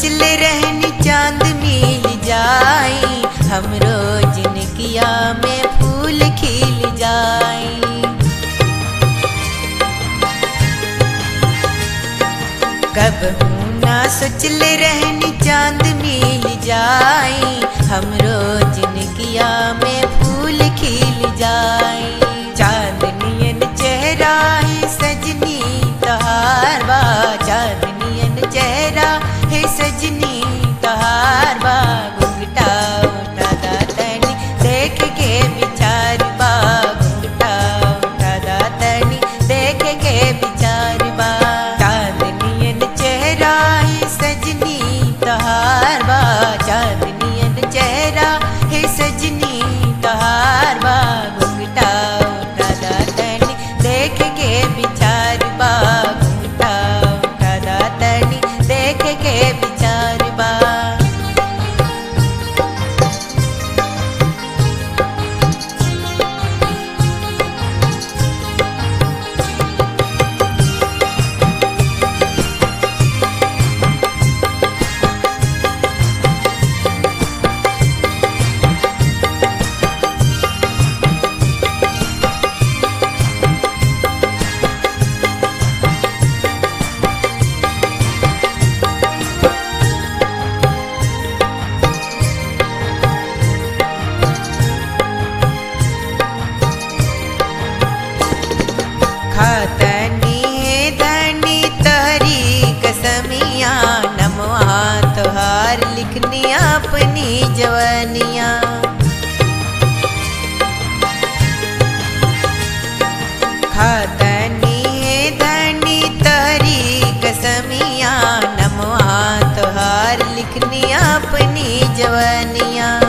सोचले रहनी चांद मिल जाई हमरो जिनकिया में फूल खिल जाई कब ना सोचले रहनी चांद मिल जाई हमरो जिनकिया में फूल खिल जाई चांदनियन चेहरा है सजनी तहार बा चांदनियन चेहरा है सजनी तहार बा घुंघटा उठा दा तनी देख के विचार बा घुंघटा उठा दा तनी देख के विचार बा चांदनियन चेहरा है सजनी तहार बा चांदनियन चेहरा है सजनी तहार बा घुंघटा उठा दा तनी देख के विचार बा घुंघटा उठा दा तनी देख के विचार बा खातनी है धनी तहरी कसमिया नमवा तोहार लिखनी अपनी जवनिया खातनी है धनी तहरी कसमिया नमवा तोहार लिखनी अपनी जवनिया